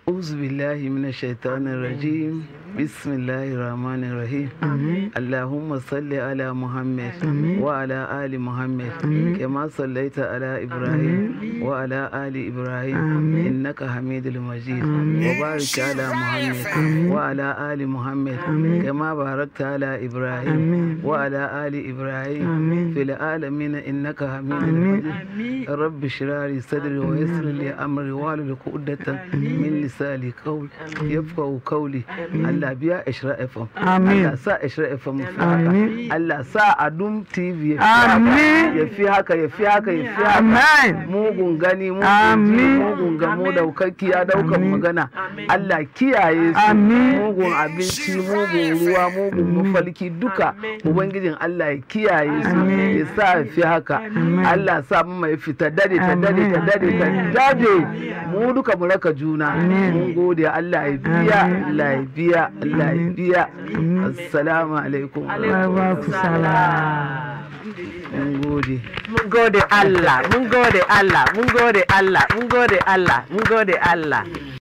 أعوذ بالله من الشيطان الرجيم بسم الله الرحمن الرحيم اللهم صل على محمد وعلى آل محمد كما صليت على إبراهيم وعلى آل إبراهيم إنك حميد المجيد وبارك على محمد وعلى آل محمد كما باركت على إبراهيم وعلى آل إبراهيم في العالمين إنك حميد مجيد رب اشرح لي صدري ويسر لي أمري واحلل عقدة من لساني قول يفقهوا قولي Allah biya Ishra FM Amin. Allah sa Ishra FM fi haka Amin. Allah sa Adum TV ya fi haka Amin. ya fi haka ya fi haka ya fi haka Amen. mugun gani mugun ji Amin. mugun gamo daukaki ya daukan magana Allah kiyaye su Amin. mugun abinci mugun ruwa mugun mafalki duka ubangijin Allah ya kiyaye su ya sa ya fi haka Allah sa mu mai fita dade ta dade ta dade ta dade mu duka mu raka juna mun gode Allah ya biya Allah ya biya Allah ya biya assalamu alaikum Wa alaikum salam. mun gode Mun gode Allah, mun gode Allah, mun gode Allah, mun gode Allah, mun gode Allah.